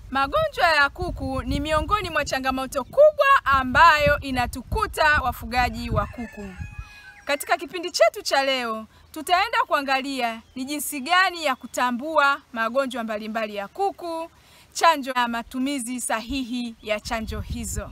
Magonjwa ya kuku ni miongoni mwa changamoto kubwa ambayo inatukuta wafugaji wa kuku. Katika kipindi chetu cha leo, tutaenda kuangalia ni jinsi gani ya kutambua magonjwa mbalimbali ya kuku, chanjo na matumizi sahihi ya chanjo hizo.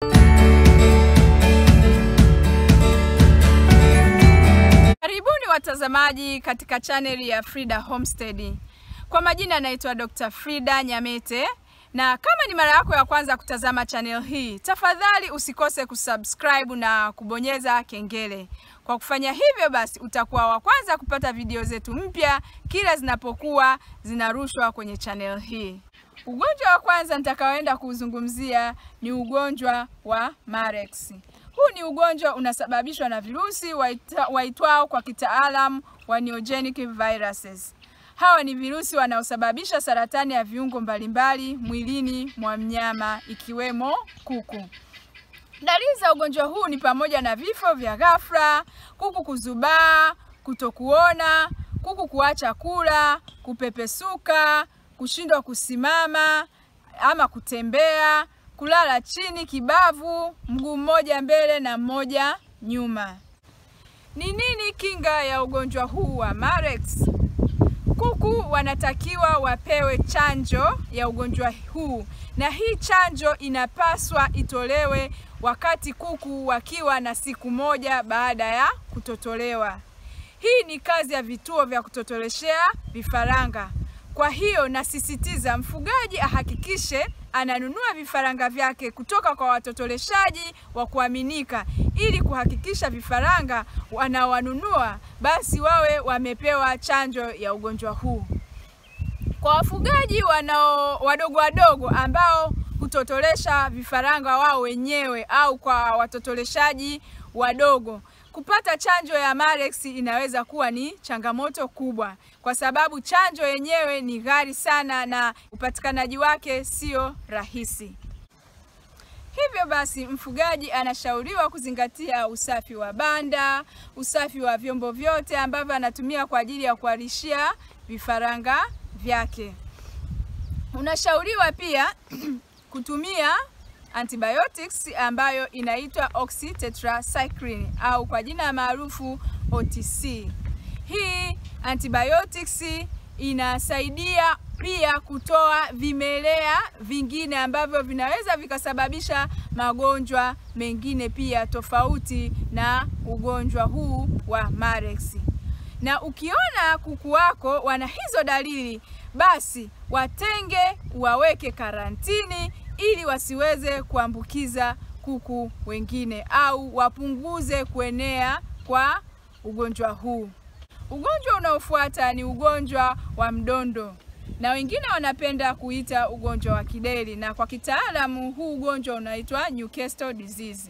Karibuni watazamaji katika chaneli ya Frida Homestead. Kwa majina anaitwa Dr. Frida Nyamete na kama ni mara yako ya kwanza kutazama channel hii, tafadhali usikose kusubscribe na kubonyeza kengele. Kwa kufanya hivyo basi utakuwa wa kwanza kupata video zetu mpya kila zinapokuwa zinarushwa kwenye channel hii. Ugonjwa wa kwanza nitakaoenda kuuzungumzia ni ugonjwa wa Marex. Huu ni ugonjwa unasababishwa na virusi waita, waitwao kwa kitaalamu wa neogenic viruses. Hawa ni virusi wanaosababisha saratani ya viungo mbalimbali mwilini mwa mnyama ikiwemo kuku. Dalili za ugonjwa huu ni pamoja na vifo vya ghafla, kuku kuzubaa, kutokuona, kuku kuacha kula, kupepesuka, kushindwa kusimama ama kutembea, kulala chini kibavu, mguu mmoja mbele na mmoja nyuma. Ni nini kinga ya ugonjwa huu wa Marex? Kuku wanatakiwa wapewe chanjo ya ugonjwa huu, na hii chanjo inapaswa itolewe wakati kuku wakiwa na siku moja baada ya kutotolewa. Hii ni kazi ya vituo vya kutotoleshea vifaranga. Kwa hiyo nasisitiza mfugaji ahakikishe ananunua vifaranga vyake kutoka kwa watotoleshaji wa kuaminika ili kuhakikisha vifaranga wanawanunua basi wawe wamepewa chanjo ya ugonjwa huu. Kwa wafugaji wanao wadogo wadogo ambao hutotolesha vifaranga wao wenyewe au kwa watotoleshaji wadogo kupata chanjo ya Marex inaweza kuwa ni changamoto kubwa, kwa sababu chanjo yenyewe ni ghali sana na upatikanaji wake sio rahisi. Hivyo basi, mfugaji anashauriwa kuzingatia usafi wa banda, usafi wa vyombo vyote ambavyo anatumia kwa ajili ya kualishia vifaranga vyake. Unashauriwa pia kutumia antibiotics ambayo inaitwa oxytetracycline au kwa jina maarufu OTC. Hii antibiotics inasaidia pia kutoa vimelea vingine ambavyo vinaweza vikasababisha magonjwa mengine pia tofauti na ugonjwa huu wa Marex. Na ukiona kuku wako wana hizo dalili, basi watenge, waweke karantini ili wasiweze kuambukiza kuku wengine au wapunguze kuenea kwa ugonjwa huu. Ugonjwa unaofuata ni ugonjwa wa mdondo na wengine wanapenda kuita ugonjwa wa kideri, na kwa kitaalamu huu ugonjwa unaitwa Newcastle disease.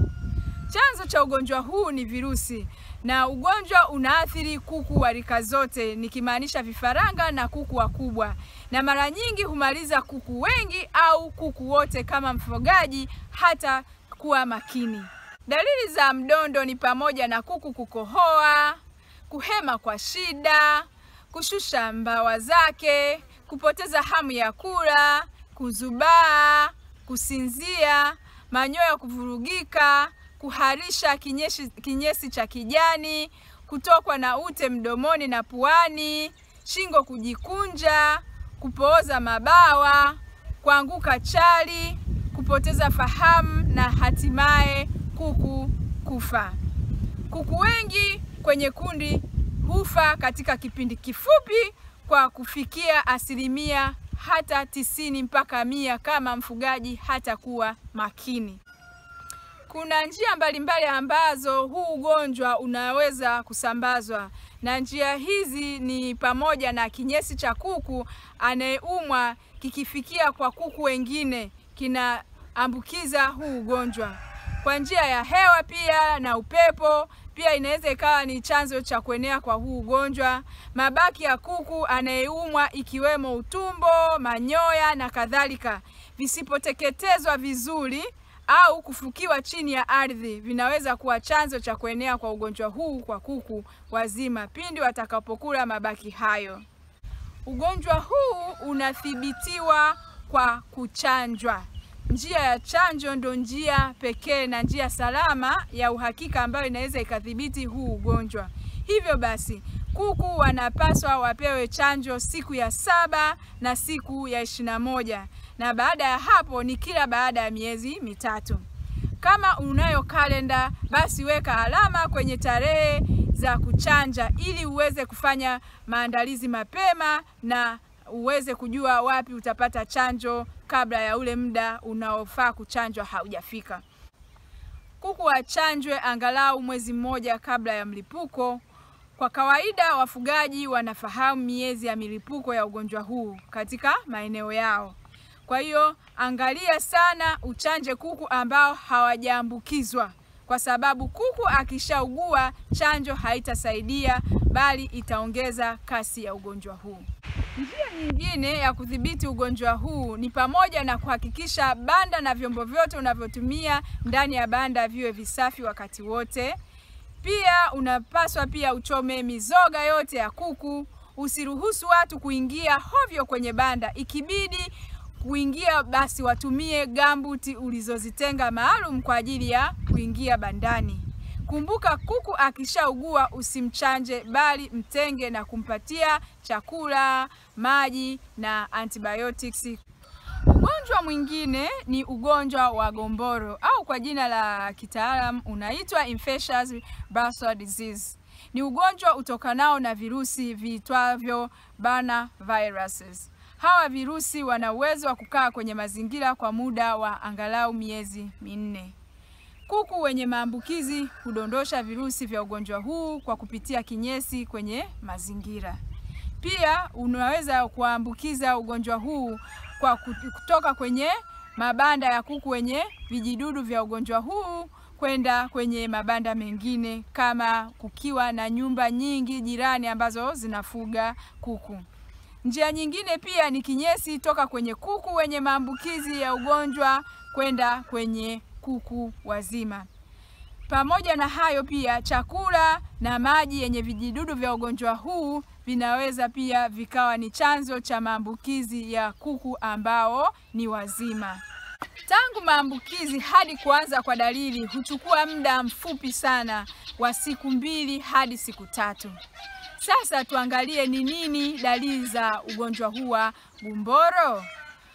Chanzo cha ugonjwa huu ni virusi na ugonjwa unaathiri kuku wa rika zote, nikimaanisha vifaranga na kuku wakubwa, na mara nyingi humaliza kuku wengi au kuku wote kama mfugaji hata kuwa makini. Dalili za mdondo ni pamoja na kuku kukohoa, kuhema kwa shida, kushusha mbawa zake, kupoteza hamu ya kula, kuzubaa, kusinzia, manyoya kuvurugika, kuharisha kinyesi, kinyesi cha kijani, kutokwa na ute mdomoni na puani, shingo kujikunja, kupooza mabawa, kuanguka chali, kupoteza fahamu na hatimaye kuku kufa. Kuku wengi kwenye kundi hufa katika kipindi kifupi kwa kufikia asilimia hata tisini mpaka mia kama mfugaji hatakuwa makini. Kuna njia mbalimbali ambazo huu ugonjwa unaweza kusambazwa, na njia hizi ni pamoja na kinyesi cha kuku anayeumwa kikifikia kwa kuku wengine kinaambukiza huu ugonjwa. Kwa njia ya hewa pia na upepo pia inaweza ikawa ni chanzo cha kuenea kwa huu ugonjwa. Mabaki ya kuku anayeumwa ikiwemo utumbo, manyoya na kadhalika, visipoteketezwa vizuri au kufukiwa chini ya ardhi vinaweza kuwa chanzo cha kuenea kwa ugonjwa huu kwa kuku wazima pindi watakapokula mabaki hayo. Ugonjwa huu unathibitiwa kwa kuchanjwa. Njia ya chanjo ndo njia pekee na njia salama ya uhakika ambayo inaweza ikadhibiti huu ugonjwa. Hivyo basi kuku wanapaswa wapewe chanjo siku ya saba na siku ya ishirini na moja na baada ya hapo ni kila baada ya miezi mitatu. Kama unayo kalenda, basi weka alama kwenye tarehe za kuchanja ili uweze kufanya maandalizi mapema na uweze kujua wapi utapata chanjo kabla ya ule muda unaofaa kuchanjwa haujafika. Kuku wachanjwe angalau mwezi mmoja kabla ya mlipuko. Kwa kawaida wafugaji wanafahamu miezi ya milipuko ya ugonjwa huu katika maeneo yao. Kwa hiyo angalia sana uchanje kuku ambao hawajaambukizwa, kwa sababu kuku akishaugua chanjo haitasaidia, bali itaongeza kasi ya ugonjwa huu. Njia nyingine ya kudhibiti ugonjwa huu ni pamoja na kuhakikisha banda na vyombo vyote unavyotumia ndani ya banda viwe visafi wakati wote. Pia unapaswa pia uchome mizoga yote ya kuku. Usiruhusu watu kuingia hovyo kwenye banda. Ikibidi kuingia, basi watumie gambuti ulizozitenga maalum kwa ajili ya kuingia bandani. Kumbuka, kuku akishaugua usimchanje, bali mtenge na kumpatia chakula, maji na antibiotics. Ugonjwa mwingine ni ugonjwa wa gomboro au kwa jina la kitaalam unaitwa infectious bursal disease. Ni ugonjwa utokanao na virusi viitwavyo Bana viruses. Hawa virusi wana uwezo wa kukaa kwenye mazingira kwa muda wa angalau miezi minne. Kuku wenye maambukizi hudondosha virusi vya ugonjwa huu kwa kupitia kinyesi kwenye mazingira. Pia unaweza kuambukiza ugonjwa huu kwa kutoka kwenye mabanda ya kuku wenye vijidudu vya ugonjwa huu kwenda kwenye mabanda mengine, kama kukiwa na nyumba nyingi jirani ambazo zinafuga kuku. Njia nyingine pia ni kinyesi toka kwenye kuku wenye maambukizi ya ugonjwa kwenda kwenye kuku wazima. Pamoja na hayo, pia chakula na maji yenye vijidudu vya ugonjwa huu vinaweza pia vikawa ni chanzo cha maambukizi ya kuku ambao ni wazima. Tangu maambukizi hadi kuanza kwa dalili huchukua muda mfupi sana wa siku mbili hadi siku tatu. Sasa tuangalie ni nini dalili za ugonjwa huu wa gumboro.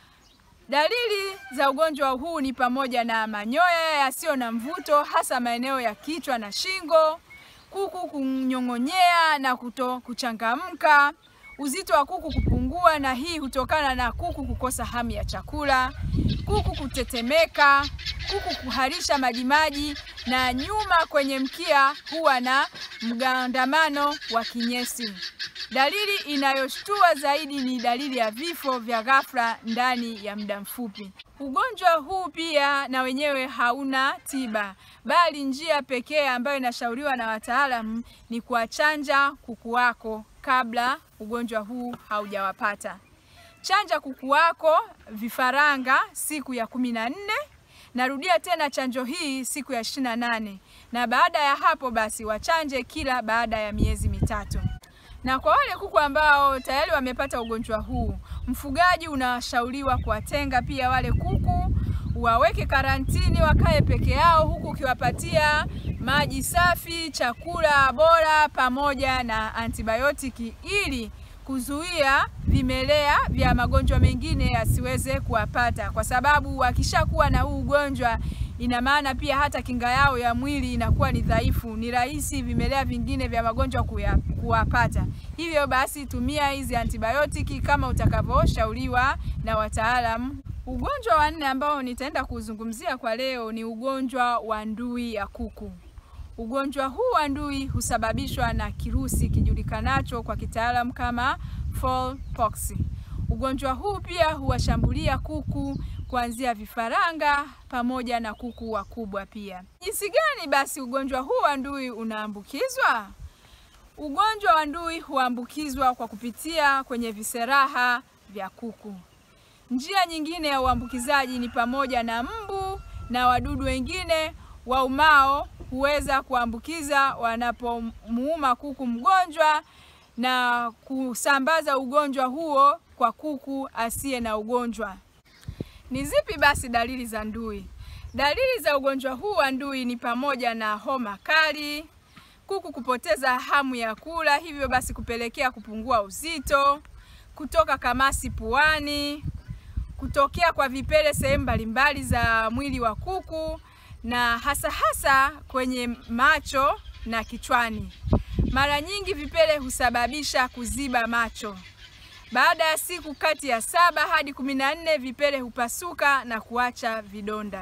Dalili za ugonjwa huu ni pamoja na manyoya yasiyo na mvuto hasa maeneo ya kichwa na shingo, kuku kunyong'onyea na kuto kuchangamka, uzito wa kuku kupungua, na hii hutokana na kuku kukosa hamu ya chakula, kuku kutetemeka, kuku kuharisha majimaji, na nyuma kwenye mkia huwa na mgandamano wa kinyesi. Dalili inayoshtua zaidi ni dalili ya vifo vya ghafla ndani ya muda mfupi. Ugonjwa huu pia na wenyewe hauna tiba, bali njia pekee ambayo inashauriwa na wataalamu ni kuwachanja kuku wako kabla ugonjwa huu haujawapata. Chanja kuku wako vifaranga siku ya kumi na nne. Narudia tena chanjo hii siku ya ishirini na nane na baada ya hapo basi wachanje kila baada ya miezi mitatu. Na kwa wale kuku ambao tayari wamepata ugonjwa huu, mfugaji unashauriwa kuwatenga pia wale kuku, waweke karantini, wakae peke yao, huku ukiwapatia maji safi, chakula bora pamoja na antibiotiki ili kuzuia vimelea vya magonjwa mengine yasiweze kuwapata, kwa sababu wakishakuwa na huu ugonjwa ina maana pia hata kinga yao ya mwili inakuwa ni dhaifu, ni rahisi vimelea vingine vya magonjwa kuya, kuwapata. Hivyo basi tumia hizi antibiotiki kama utakavyoshauriwa na wataalamu. Ugonjwa wa nne ambao nitaenda kuzungumzia kwa leo ni ugonjwa wa ndui ya kuku. Ugonjwa huu wa ndui husababishwa na kirusi kijulikanacho kwa kitaalamu kama fowlpox. Ugonjwa huu pia huwashambulia kuku kuanzia vifaranga pamoja na kuku wakubwa pia. Jinsi gani basi ugonjwa huu wa ndui unaambukizwa? Ugonjwa wa ndui huambukizwa kwa kupitia kwenye viseraha vya kuku. Njia nyingine ya uambukizaji ni pamoja na mbu na wadudu wengine waumao huweza kuambukiza wanapomuuma kuku mgonjwa na kusambaza ugonjwa huo kwa kuku asiye na ugonjwa. Ni zipi basi dalili za ndui? Dalili za ugonjwa huu wa ndui ni pamoja na homa kali, kuku kupoteza hamu ya kula, hivyo basi kupelekea kupungua uzito, kutoka kamasi puani, kutokea kwa vipele sehemu mbalimbali za mwili wa kuku na hasa hasa kwenye macho na kichwani. Mara nyingi vipele husababisha kuziba macho. Baada ya siku kati ya saba hadi kumi na nne vipele hupasuka na kuacha vidonda.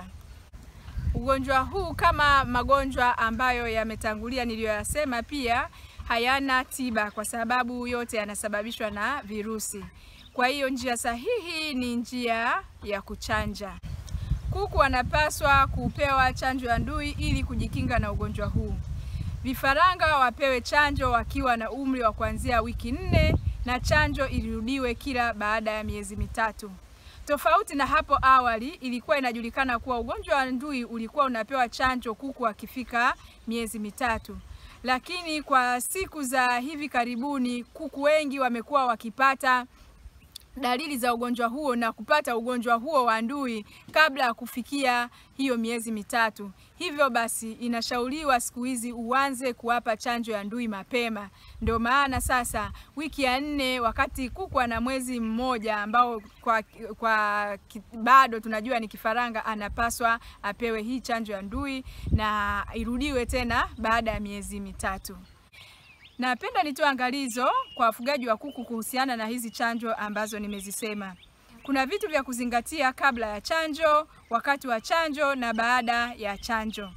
Ugonjwa huu kama magonjwa ambayo yametangulia niliyoyasema, pia hayana tiba kwa sababu yote yanasababishwa na virusi. Kwa hiyo njia sahihi ni njia ya kuchanja. Kuku wanapaswa kupewa chanjo ya ndui ili kujikinga na ugonjwa huu. Vifaranga wapewe chanjo wakiwa na umri wa kuanzia wiki nne na chanjo irudiwe kila baada ya miezi mitatu. Tofauti na hapo awali, ilikuwa inajulikana kuwa ugonjwa wa ndui ulikuwa unapewa chanjo kuku akifika miezi mitatu, lakini kwa siku za hivi karibuni kuku wengi wamekuwa wakipata dalili za ugonjwa huo na kupata ugonjwa huo wa ndui kabla ya kufikia hiyo miezi mitatu. Hivyo basi inashauriwa siku hizi uanze kuwapa chanjo ya ndui mapema. Ndio maana sasa wiki ya nne, wakati kuku ana mwezi mmoja ambao kwa, kwa bado tunajua ni kifaranga, anapaswa apewe hii chanjo ya ndui na irudiwe tena baada ya miezi mitatu. Napenda nitoe angalizo kwa wafugaji wa kuku kuhusiana na hizi chanjo ambazo nimezisema. Kuna vitu vya kuzingatia kabla ya chanjo, wakati wa chanjo na baada ya chanjo,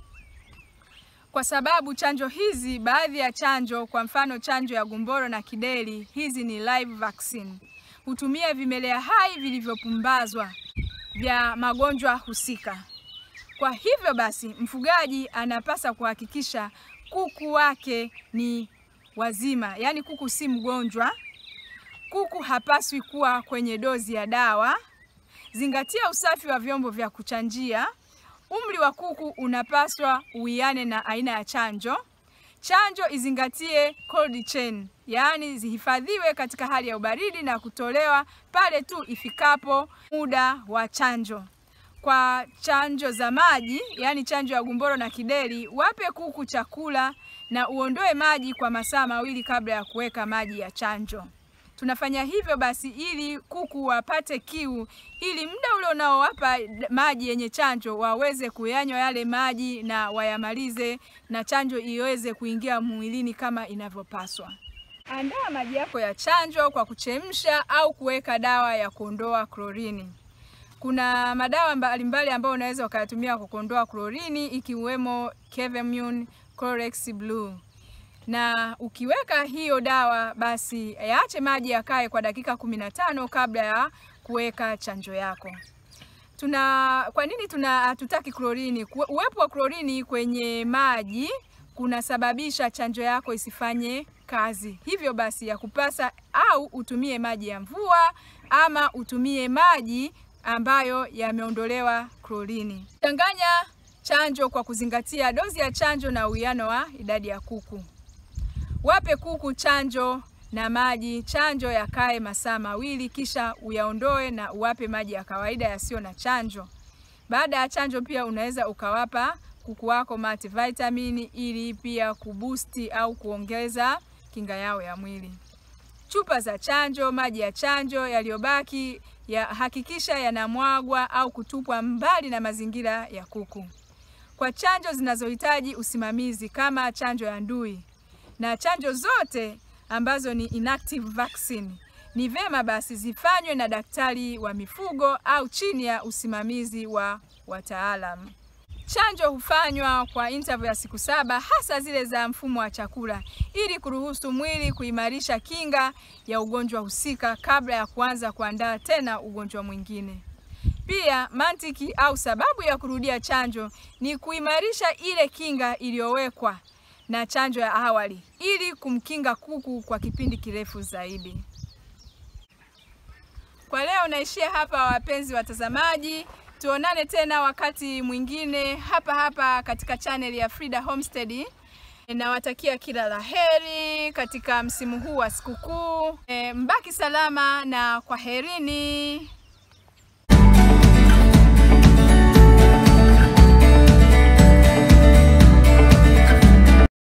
kwa sababu chanjo hizi, baadhi ya chanjo, kwa mfano chanjo ya gumboro na kideri, hizi ni live vaccine, hutumia vimelea hai vilivyopumbazwa vya magonjwa husika. Kwa hivyo basi, mfugaji anapasa kuhakikisha kuku wake ni wazima, yaani kuku si mgonjwa. Kuku hapaswi kuwa kwenye dozi ya dawa. Zingatia usafi wa vyombo vya kuchanjia. Umri wa kuku unapaswa uwiane na aina ya chanjo. Chanjo izingatie cold chain, yaani zihifadhiwe katika hali ya ubaridi na kutolewa pale tu ifikapo muda wa chanjo. Kwa chanjo za maji, yaani chanjo ya gumboro na kideri, wape kuku chakula na uondoe maji kwa masaa mawili kabla ya kuweka maji ya chanjo. Tunafanya hivyo basi ili kuku wapate kiu, ili muda ule unaowapa maji yenye chanjo waweze kuyanywa yale maji na wayamalize, na chanjo iweze kuingia mwilini kama inavyopaswa. Andaa maji yako ya chanjo kwa kuchemsha au kuweka dawa ya kuondoa klorini. Kuna madawa mbalimbali ambayo unaweza ukayatumia kwa kuondoa klorini ikiwemo Kevemune, Chlorex Blue. Na ukiweka hiyo dawa basi yaache maji yakae kwa dakika kumi na tano kabla ya kuweka chanjo yako. Tuna kwa nini tuna hatutaki klorini? Uwepo wa klorini kwenye maji kunasababisha chanjo yako isifanye kazi. Hivyo basi ya kupasa au utumie maji ya mvua ama utumie maji ambayo yameondolewa klorini. Changanya chanjo kwa kuzingatia dozi ya chanjo na uwiano wa idadi ya kuku. Wape kuku chanjo na maji. Chanjo yakae masaa mawili, kisha uyaondoe na uwape maji ya kawaida yasiyo na chanjo. Baada ya chanjo, pia unaweza ukawapa kuku wako multivitamin ili pia kubusti au kuongeza kinga yao ya mwili. Chupa za chanjo, maji ya chanjo yaliyobaki ya hakikisha yanamwagwa au kutupwa mbali na mazingira ya kuku. Kwa chanjo zinazohitaji usimamizi kama chanjo ya ndui na chanjo zote ambazo ni inactive vaccine, ni vema basi zifanywe na daktari wa mifugo au chini ya usimamizi wa wataalamu. Chanjo hufanywa kwa interval ya siku saba, hasa zile za mfumo wa chakula, ili kuruhusu mwili kuimarisha kinga ya ugonjwa husika kabla ya kuanza kuandaa tena ugonjwa mwingine. Pia mantiki au sababu ya kurudia chanjo ni kuimarisha ile kinga iliyowekwa na chanjo ya awali ili kumkinga kuku kwa kipindi kirefu zaidi. Kwa leo naishia hapa, wapenzi watazamaji. Tuonane tena wakati mwingine hapa hapa katika channel ya Frida Homestead. Nawatakia kila la heri katika msimu huu wa sikukuu. E, mbaki salama na kwaherini.